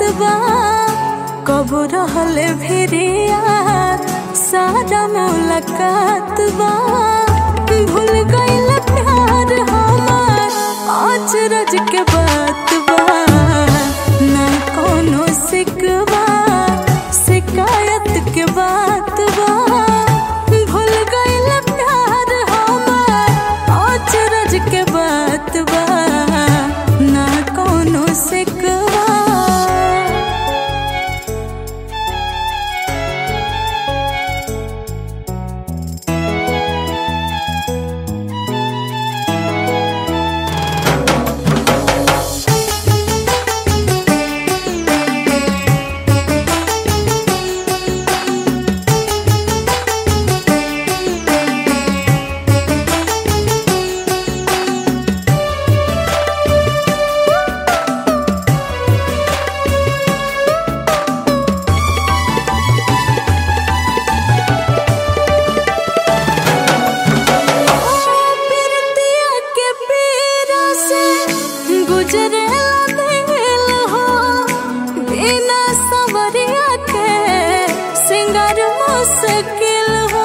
बा कब रहले भिरिया सारा मुलाकात बा भूल गइल प्यार हमार आज रज के बात बा ना कोनो सिकवा शिकायत के बात बा भूल गइल प्यार हमार आज रज के बात बा ना कोनो सिकवा पिरतिया के पीरा से गुजरे दिल हो बिना सवरिया के सिंगार मुश्किल हो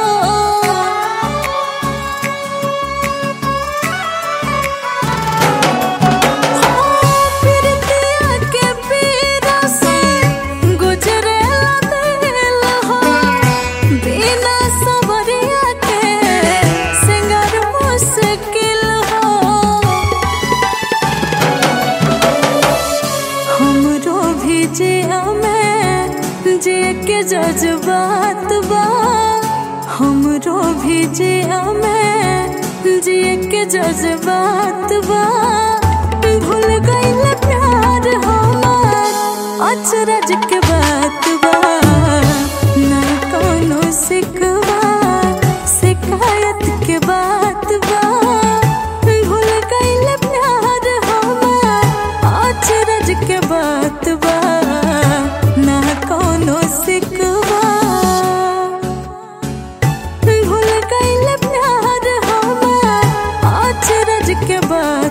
पिरतिया के पीरा से गुजरे दिल हो बिना सवरिया के सिंगार मुश्किल हो हमरो भी जिया में जे के जज्बात बा हमरो भी जिया में जे के जज्बात बा भूल गइल प्यार हमार अचरज के बात बा ना कोनो सिकवा शिकायत के बात बा भूल गइल प्यार हमार अचरज के बात बा ना कोनो सिकवा भूल गइल प्यार हमार अचरज के बात